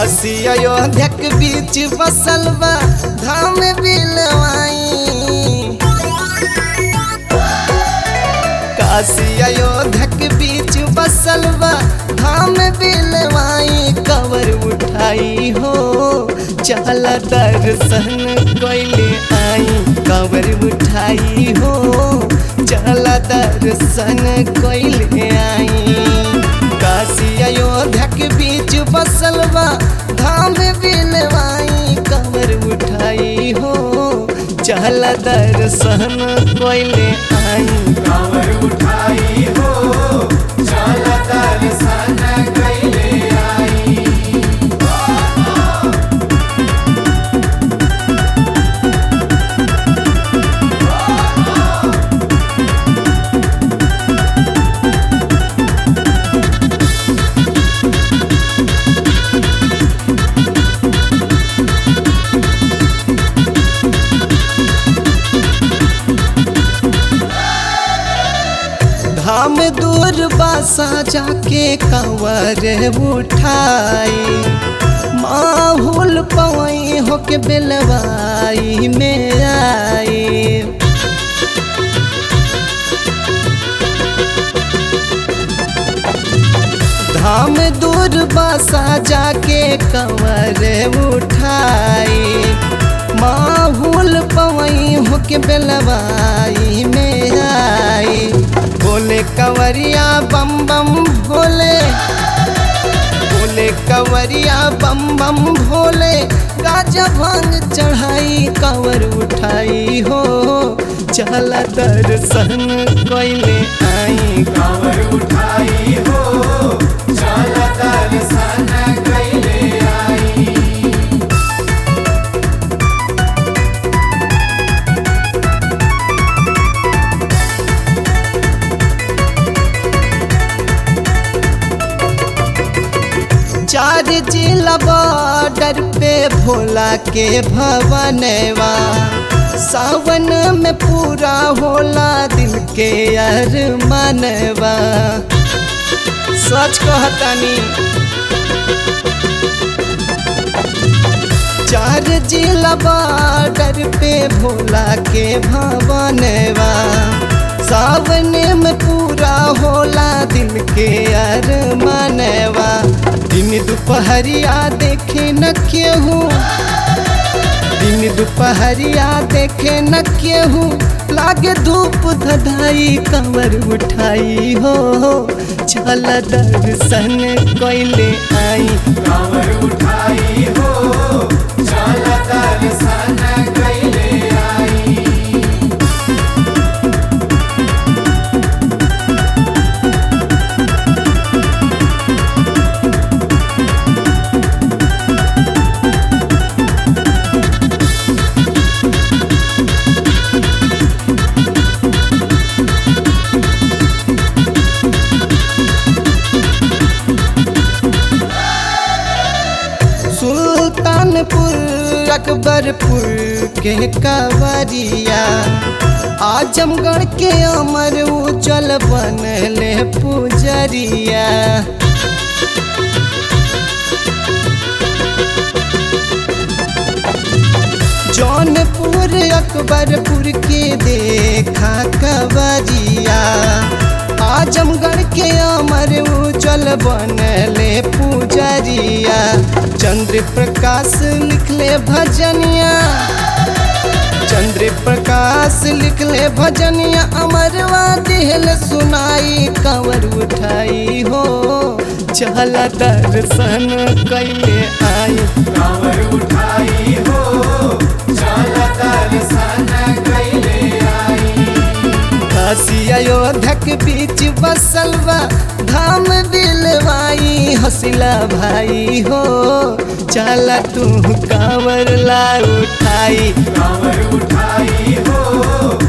काशी अयोध्या के बीच बसल बा धाम बिलवाई काशी अयोध्या के बीच बसल बा धाम बिलवाई कवर उठाई हो चल दर्शन कैले आई कवर उठाई हो चल दर्शन कैले आई काशी अयोध्या के बीच बसल बा धाम बिलवाई कवर उठाई हो चल दर्शन कैले आई कांवर उठाई हो चल दर्शन कैले आई धाम दूर बासा जाके कंवर उठाई माहौल पवई होके बेलवाई में आई धाम दूर बासा जाके कंवर उठाई माहौल पवई होके बेलवाई में आई बोले कंवरिया बम बम भोले बोले कंवरिया बम बम भोले गाजा भांग चढ़ाई कंवर उठाई हो चल दर्शन कैले आई कांवर उठाई हो चल दर्शन कैले आई चार जिला बॉर्डर पे भोला के भवनवा सावन में पूरा होला दिल के अरमानवा सच कहतानी चार जिला बॉर्डर पे भोला के भवनवा सावन में पूरा होला दिल के अरमानवा दिन दोपहरिया देखे न केहू दिन दोपहरिया देखे न केहू लागे धूप धधाई कंवर उठाई हो चल दर्शन कैले आई कांवर उठाई हो चल दर्शन कैले आई सुल्तानपुर अकबरपुर के कवरिया आजमगढ़ के अमर उजल बनले पुजरिया जौनपुर अकबरपुर के देखा कवरिया आजमगढ़ के अमर उजल बनले पुजरिया चंद्र प्रकाश लिखले भजनिया चंद्र प्रकाश लिखले भजनिया अमरवा दिल सुनाई कंवर उठाई हो चल दर्शन कैले आई कांवर उठाई हो चल दर्शन कैले आई काशी अयोध्या के बीच बसल बा धाम बिलवाई हसिला भाई हो चल तू कांवर ला उठाई कांवर उठाई हो